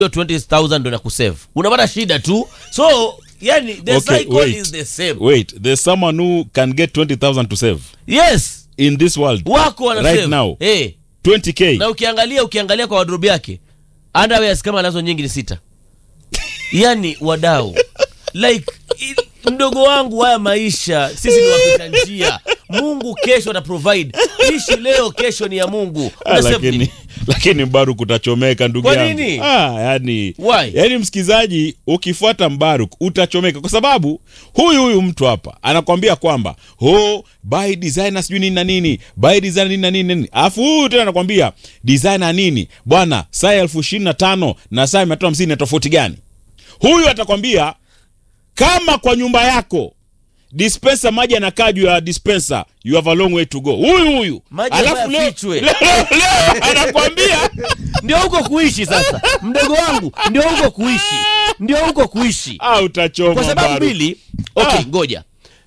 hiyo 20000 ndo nakusave unapata shida tu so yani the Okay, cycle wait. is the same wait there's someone who can get 20000 to save yes in this world wako wana Right save. now. Eh, 20k na ukiangalia ukiangalia kwa wardrobe yake underwears kama anazo nyingi ni sita yani wadau like i- mdogo wangu haya maisha sisi ni wapita njia mungu kesho ata provide ishi leo kesho ni ya mungu Ah, Una save lakini nini? lakini mbaruk utachomeka ndugu Kwa yangu nini? ah, yani, Why? yani msikizaji ukifuata mbaruk utachomeka kwa sababu huyu huyu mtu hapa anakwambia kwamba oh, buy designer sijui nini na nini buy designer nini na nini nini alafu huyu tena anakwambia designer nini bwana saa elfu ishirini na tano na saa mia tano hamsini na tofauti gani huyu atakwambia kama kwa nyumba yako dispenser maji anakaa juu ya dispenser you have a long way to go huyu huyu Maji alafu ambayo leo, yafichwe. leo, leo anakwambia ndio huko kuishi sasa mdogo wangu ndio huko kuishi ndio huko kuishi ah, utachoma kwa sababu Baru. mbili okay Ah. ngoja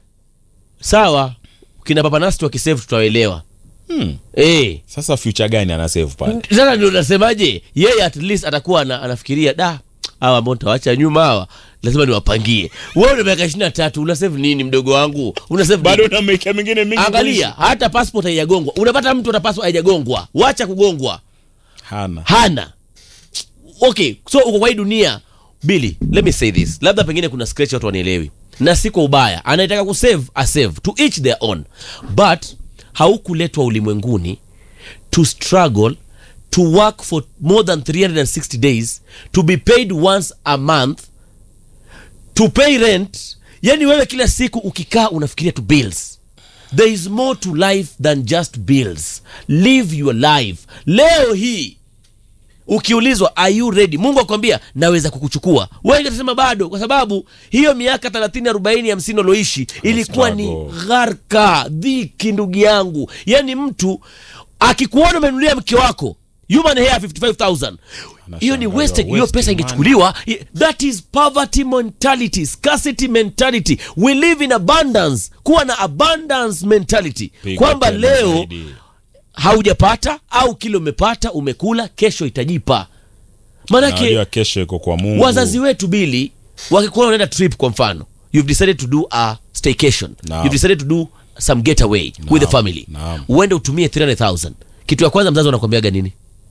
sawa kina papanasti wakisave tutawaelewa Hmm. eh sasa future gani ana save pale sasa ndio nasemaje yeye at least atakuwa ana, anafikiria da hawa ambao nitawacha nyuma hawa lazima niwapangie wewe una miaka ishirini na tatu una save nini mdogo wangu una save bado nini? una maisha mengine mingi angalia hata passport haijagongwa unapata mtu ana passport haijagongwa wacha kugongwa kuishi. hana hana okay so uko kwa hii dunia bili let me say this labda pengine kuna scratch watu wanielewi na si kwa ubaya anayetaka kusave asave to each their own but haukuletwa ulimwenguni to struggle to work for more than 360 days to be paid once a month to pay rent yani wewe kila siku ukikaa unafikiria tu bills there is more to life than just bills live your life leo hii ukiulizwa are you ready mungu akwambia naweza kukuchukua wengi watasema bado kwa sababu hiyo miaka 30 40 50 ulioishi ilikuwa ni struggle. gharka dhiki ndugu yangu yaani mtu akikuona umenunulia mke wako human hair 55000 hiyo ni Anashangaa, wasted hiyo wasting pesa money. ingechukuliwa I- that is poverty mentality scarcity mentality we live in abundance kuwa na abundance mentality Piga kwamba tena leo zaidi. haujapata au kile umepata umekula kesho itajipa Na manake unajua kesho iko kwa mungu wazazi wetu bili wakikuona unaenda trip kwa mfano you've decided to do a staycation Naam. you've decided to do some getaway with the family Naam. uende utumie 300000 kitu ya kwanza mzazi anakwambiaga nini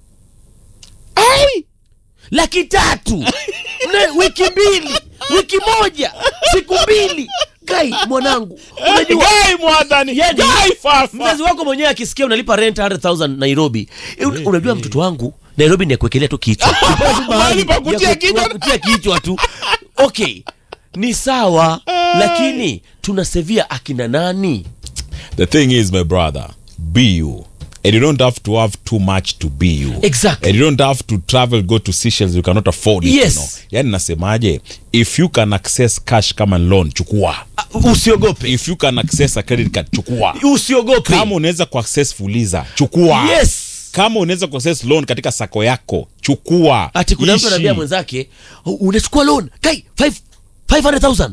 Ai! laki tatu Ne, wiki mbili wiki moja siku mbili gai mwanangu unajua Gai mwadhani Yani, gai fafa mzazi wako mwenyewe akisikia unalipa rent 100000 nairobi Eh, un- unajua mtoto wangu nairobi ni ya kuwekelea tu kichwa Upewe tu mahali Mahali pa kutia ya ku- kichwa. ya kutia kichwa tu okay ni sawa lakini tunasevia akina nani the thing is my brother be you and you don't have to have too much to be you Exactly. and you don't have to travel go to Seychelles you cannot afford it Yes. you know? yani nasemaje if you can access cash kama loan chukua Ah, usiogope if you can access a credit card chukua usiogope kama unaweza kuaccess fuliza chukua yes kama unaweza kuaccess loan katika sako yako chukua ati kuna mtu Ishi. anaambia mwenzake "U- unachukua loan kai five- 500000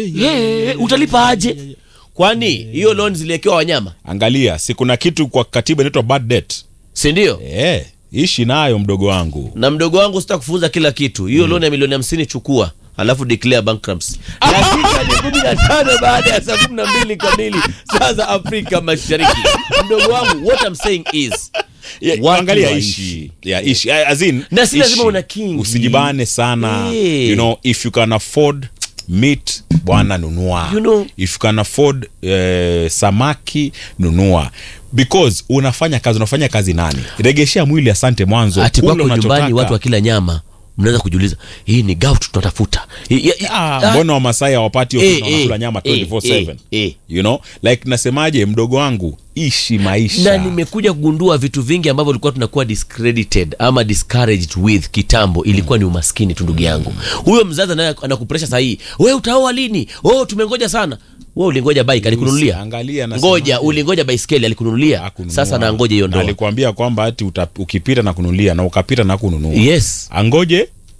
hey, utalipa aje kwani hiyo loan ziliwekewa wanyama angalia si kuna kitu kwa katiba inaitwa bad debt si ndio eh ishi nayo mdogo wangu na mdogo wangu sitakufunza kila kitu hiyo loan ya milioni hamsini chukua alafu declare bankruptcy dakika ni kumi na tano baada ya saa kumi na mbili kamili saa za afrika mashariki mdogo wangu what I'm saying is Yeah, watu angalia waishi. ishi yeah, ishi Ah, as in, Na si lazima ishi. una kingi. usijibane sana Eh. you know if you can afford meat bwana nunua You know. if you can afford eh, samaki nunua because unafanya kazi unafanya kazi nani regeshea mwili asante mwanzo ati Kula kwako nyumbani unachotaka. watu wakila nyama mnaweza kujiuliza hii ni gout tunatafuta Hii- ya- ya- Ah, ah, mbona wamasai hawapati hiyo Eh, kitu na wanakula eh, nyama eh, 24/7 eh, eh. you know like nasemaje mdogo wangu ishi maisha na nimekuja kugundua vitu vingi ambavyo ilikuwa tunakuwa discredited ama discouraged with kitambo ilikuwa ni umaskini tu ndugu yangu huyo mzazi anaye anakupresha sahii we utaoa lini oh tumengoja sana we ulingoja bike alikununulia Angalia nasemaje. ngoja ulingoja baiskeli alikununulia Hakununua. sasa nangoja hiyo Na ndoa alikwambia kwamba ati uta, ukipita na kununulia na ukapita na kununua yes angoje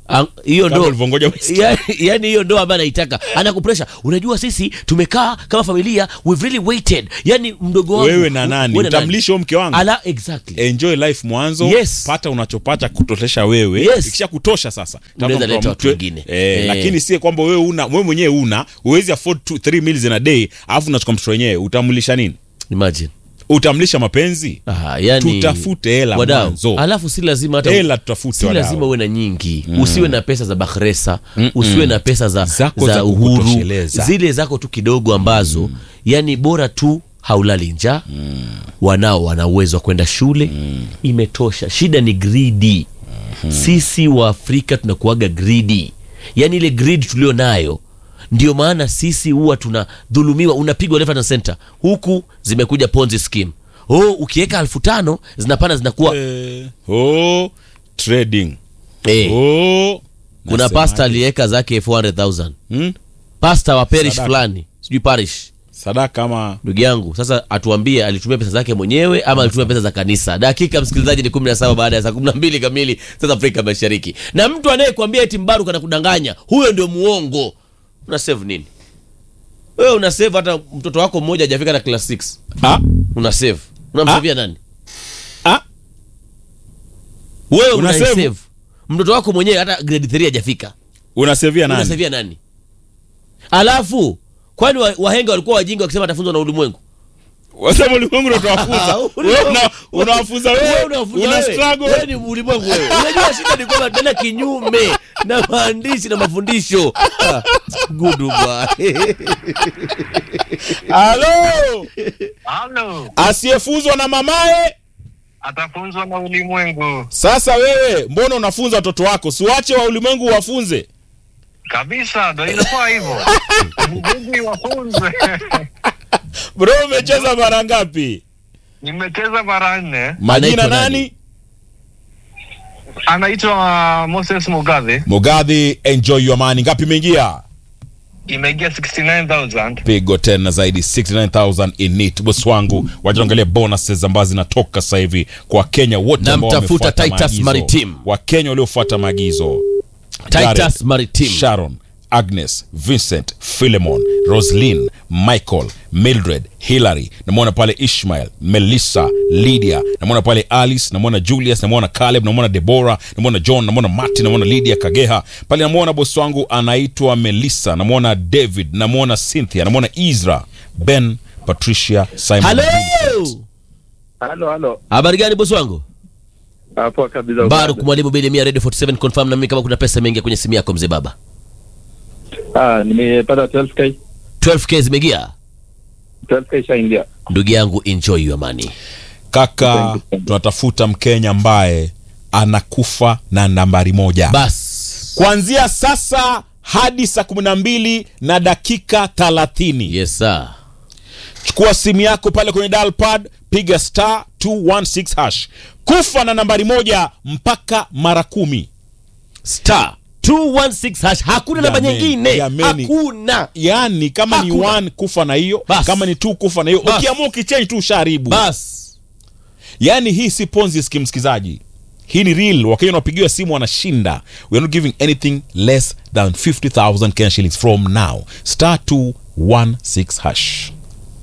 Ang- hiyo Kama ndo ulivyongoja whisky. yani yani hiyo ndo ambayo anaitaka anakupresha unajua sisi tumekaa kama familia we've really waited yani mdogo wangu wewe na nani wewe na nani? utamlisha huyo mke wangu ala exactly enjoy life mwanzo Yes. pata unachopata kutosha wewe Yes. ikisha kutosha sasa Unaweza tafuta leta mtu watu wa- wengine. eh, Eh. lakini sie kwamba wewe una wewe mwenyewe una uwezi afford two, three meals in a day alafu unachukua mtoto wenyewe utamlisha nini imagine utamlisha mapenzi ah, yani tutafute hela wadau mwanzo alafu si lazima hata hela tutafute si wadau. lazima uwe na nyingi usiwe na pesa za bahresa usiwe na pesa za, Zako za za uhuru kukutosheleza. zile zako tu kidogo ambazo yani bora tu haulali njaa wanao wana uwezo wa kwenda shule imetosha shida ni gridi sisi wa afrika tunakuaga gridi yani ile grid tulio nayo ndio maana sisi huwa tunadhulumiwa unapigwa left and center huku zimekuja ponzi scheme oh ukiweka elfu tano zinapanda zinakuwa Eh, oh, trading eh, oh, kuna nasemaje? pasta aliweka zake 400000 Hmm? pasta wa parish Sadaka. fulani sijui parish sadaka ama ndugu yangu sasa atuambie alitumia pesa zake mwenyewe ama alitumia pesa za kanisa dakika msikilizaji ni 17 baada ya saa 12 kamili sasa afrika mashariki na mtu anayekuambia eti mbaru kana kudanganya huyo ndio muongo una save nini wewe una save hata mtoto wako mmoja hajafika na class 6 ah, una save unamsavia nani ah, wewe Una una save? save mtoto wako mwenyewe hata grade 3 hajafika unasevia nani unasavia nani alafu kwani wa- wahenga walikuwa wajinga wakisema atafunzwa na ulimwengu wasema ulimwengu ndo utawafunza Wewe una- unawafunza Wewe wewe unafunza una wewe. struggle Wewe ni ulimwengu wewe. Unajua shida ni kwamba tena kinyume na maandishi na mafundisho. Ah, Gudu bwana. halo Halo, asiyefunzwa na mamaye atafunzwa na ulimwengu sasa wewe mbona unafunza watoto wako siwache wa ulimwengu wafunze kabisa, ndo inakuwa hivyo. Inabidi wafunzwe. bro umecheza mara ngapi Nimecheza mara nne. majina Anaitwa nani, nani? Anaitwa Moses Mugabe, mugadhi enjoy your money ngapi imeingia imeingia 69000 pigo tena zaidi 69000 in it bosi wangu wajaangalia bonuses ambazo zinatoka sasa hivi kwa wakenya wote Na ambao mtafuta wamefuata Titus maagizo. Maritime. wakenya waliofuata maagizo Titus Jared, Maritime. sharon agnes vincent philemon roslin michael mildred hillary namwona pale ishmael melissa lydia namwona pale alice namwona julius namwona caleb namwona debora namwona john namwona martin namwona lydia kageha pale namwona bosi wangu anaitwa melissa namwona david namwona cynthia namwona isra ben patricia simon Hello. Vincent. Halo, halo. Habari gani bosi wangu? Hapo kabisa. Baruk mwalimu Bili Mia Radio 47 confirm na mimi kama kuna pesa imeingia kwenye simu yako mzee baba. Ah, nimepata 12k. 12k zimeingia. 12k shaingia. Ndugu yangu enjoy your money. kaka Thank you, thank you. tunatafuta mkenya ambaye anakufa na nambari moja Bas. kuanzia sasa hadi saa kumi na mbili na dakika thalathini Yes sir. chukua simu yako pale kwenye dial pad piga star 216 hash kufa na nambari moja mpaka mara kumi Star 216 hash. Hakuna namba Jameni, nyingine. jameni. Hakuna. yaani kama ni Hakuna. one kufa na hiyo Bas. kama ni two kufa na hiyo Bas. ukiamua ukichange tu usharibu Bas. yaani hii si ponzi ski msikizaji hii ni real wakenya wanapigiwa simu wanashinda we are not giving anything less than 50000 kenya shillings from now star 216 hash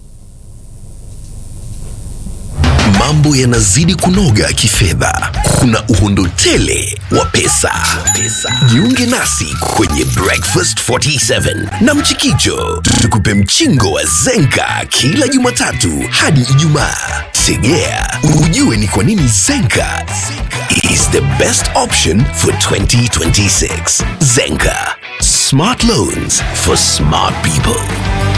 mambo yanazidi kunoga kifedha kuna uhondo tele wa pesa. jiunge nasi kwenye breakfast 47 na mchikicho tukupe mchingo wa zenka kila jumatatu hadi ijumaa tegea ujue ni kwa nini zenka is the best option for 2026 zenka smart loans for smart people